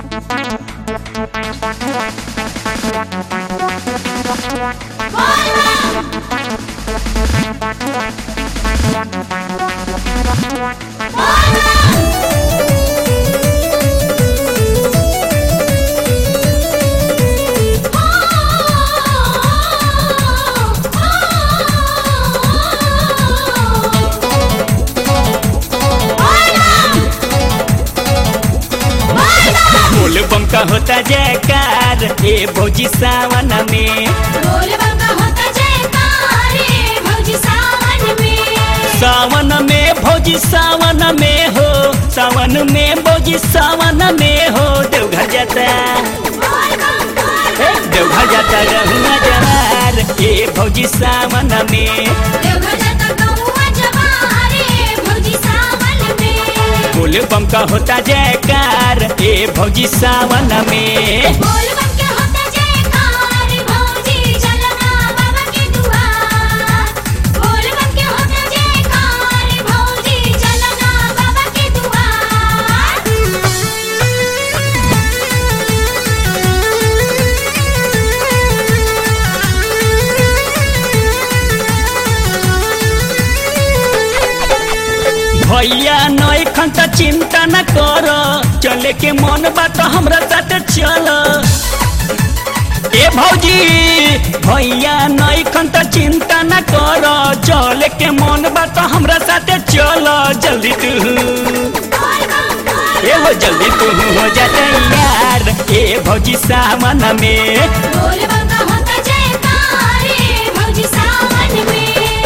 बोल बम का होता जयकार ए भौजी सावन में बोल बंगा होता जयकार रे भौजी सावन में सावन में भौजी सावन में हो सावन में भौजी सावन में हो देवघर जाता बोल बम बोल ए, देवघर जाता रहुआ जवार ए भौजी सावन में देवघर जाता गौआ जवार रे भौजी सावन में बोल बम का होता जयकार ए भौजी सावन में बोल बम के होता जयकार भौजी चलना बाबा के दुआर बोल बम के होता जयकार भौजी चलना बाबा के दुआर भैया नई खंत चिंता न कर चले के मन बात हमरा साथ चल ए भौजी भैया नई खंत चिंता न कर चले के मन बात हमरा साथ चल जल्दी तू बोल बम बोल ए हो जल्दी तू हो जा यार ए भौजी सावन में बोल बम का होता जयकार भौजी सावन में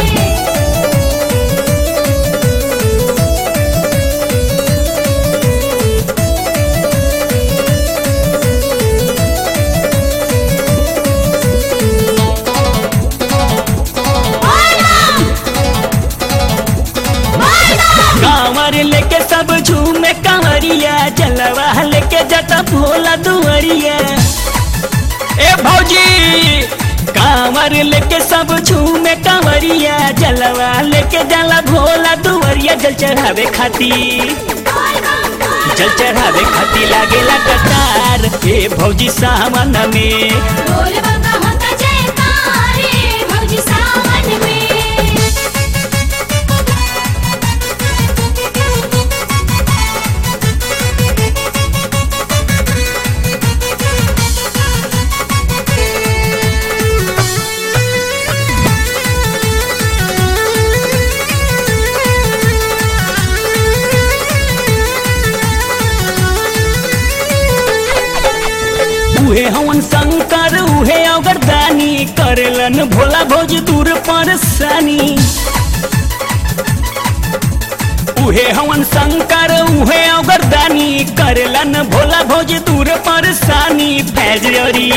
कांवर लेके सब झूमे कांवरिया जलवा लेके जटा भोला दुआरिया ए भौजी कांवर लेके सब झूमे कांवरिया जलवा लेके जला भोला दुआरिया जल चढ़ावे खातिर जल चढ़ावे खातिर लागेला कतार ए भौजी सावन में बोल बम का होता जयकार भौजी सावन में उहे हवन शंकर उहे अगरदानी करेलन भोला भौज दूर परसानी उहे हवन शंकर उहे अगरदानी करेलन भोला भौज दूर परसानी फैजरी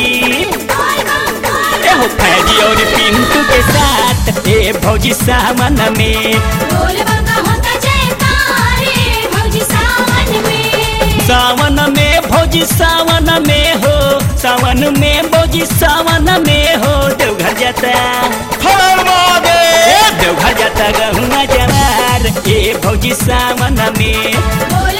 एहो फैजी और पिंटू के साथ ए भौजी सावन में बोल बम का होता जयकार भौजी सावन में सावन में भौजी सावन में हो सावन में भौजी सावन में हो देवघर जाता हर महादेव देवघर जाता गहुआ जवार ए भौजी सावन में बोल